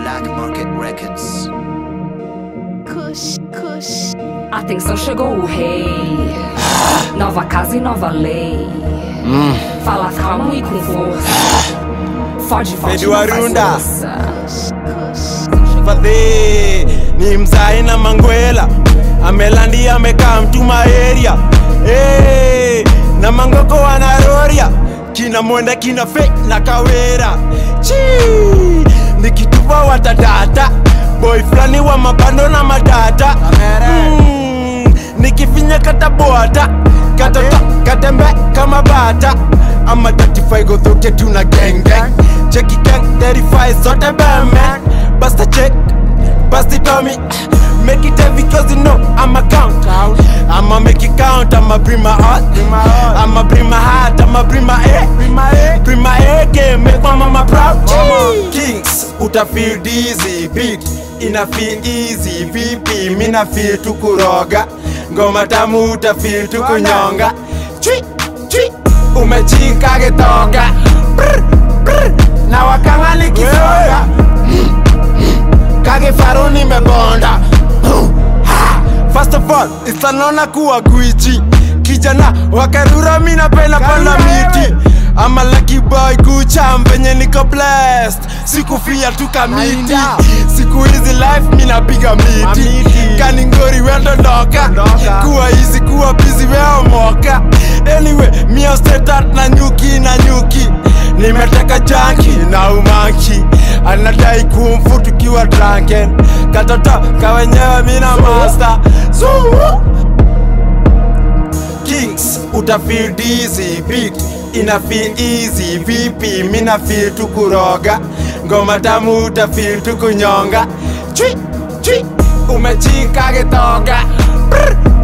Black Market Records. Kush, kush. Atenção, chegou o rei. Nova casa e nova lei. Fala calmo e com força. Fode, fode, Medo não faz Arunda. força. fadhi ni mzai na mangwela amelandi amekaa mtuma area hey, na mangoko wanaroria kina mwenda kina fe na kawera chi nikitupa watadata boy flani wa mabando na madata mm, nikifinya katabwata katata katembe kama bata ama 35 gothoke tuna gengeng cheki gang 35 sote bemen basta check basti tommy make it heavy cause you know I'm a count I'ma make it count I'ma bring my heart I'ma bring my heart I'ma bring my A bring my A game make my mama proud Kings uta feel dizzy beat ina feel easy vipi mina feel tukuroga ngoma tamu uta feel tukunyonga chui chui umechika gitoga Brr, brr, na wakanga nikisonga kagifaru nimebonda First of all, isanona kuwa gwiji kijana wakarura minapenda panda miti ama lucky boy kucha mvenye niko blessed sikufia tu kamiti siku hizi life minapiga miti kaningori wendo ndoka kuwa hizi kuwa bizi weomoka anyway mia stetat na nyuki na nyuki nimeteka janki na umaki anadai kumfu tukiwa drunken katoto kawenyewe mina master Zuu. Kings uta feel dizzy beat ina feel easy vipi mina feel tukuroga ngoma tamu uta feel tukunyonga chui chui umechika gitoga Brr,